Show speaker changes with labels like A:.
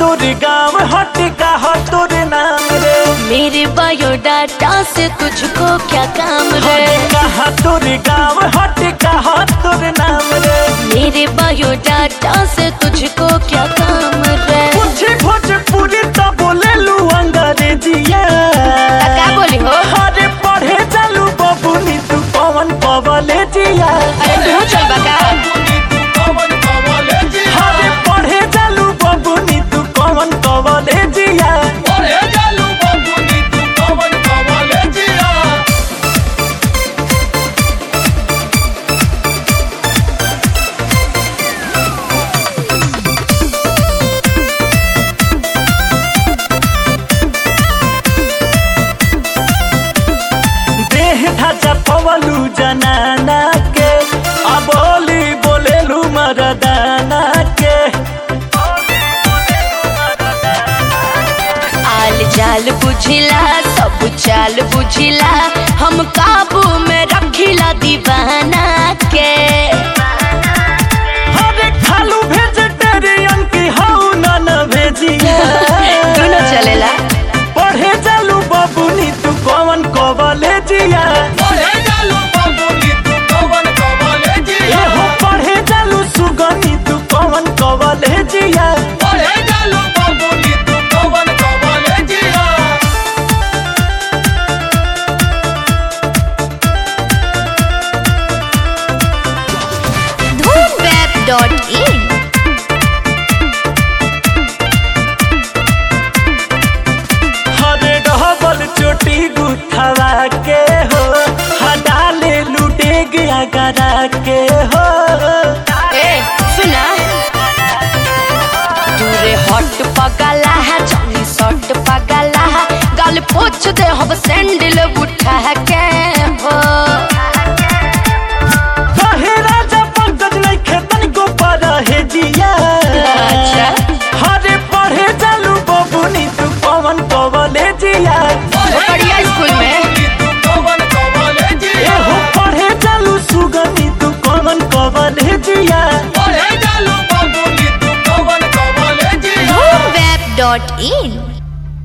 A: तोर गाँव हट कहा तोर नाम रे
B: मेरे बायोडाटा से तुझको क्या काम रे
A: कहा तोर गाँव हट कहा तोर नाम रे
B: मेरे बायोडाटा से तुझको क्या काम रे
A: पूछे भोजपुरी तो बोले लू अंग्रेजिया
B: का बोली हो
A: अरे पढ़े चलू बबुनी तू कौन कॉलेजिया
B: अरे तू चल बका
A: अरे पढ़े चलू बबुनी तू कौन कॉलेजिया देह ढांचा पवलू जनाना के अबोली बोलेलू मरदाना के
B: आल जाल बुझिला सब चाल बुझिला हम काबू में रखिला दीवाना के
A: अरे खालू वेजिटेरियन की हाउ नन भेजिया
B: दोनों चलेला
A: पढ़े चलू बबुनी तू कौन कॉलेजिया एहो पढ़े चलू सुगनी तू कौन कॉलेजिया
B: धूमवेब डॉट इन
A: हरे डबल चोटी गुथवा के हो हडाले लूटे गया गरा के हो
B: ए सुना दूरे हट पगला है जनी सट पगला है गल पोछ दे हम सैंडल उठा के हो
A: कहे राजा पंकज नहीं खेतन को पर है जिया
B: अच्छा।
A: हरे पढ़े चलू बबुनी तू कौन कॉलेजिया
B: बढ़िया स्कूल में
A: एहो पढ़े चलू सुगनी तू कौन कॉलेजिया
B: धूमवेब डॉट इन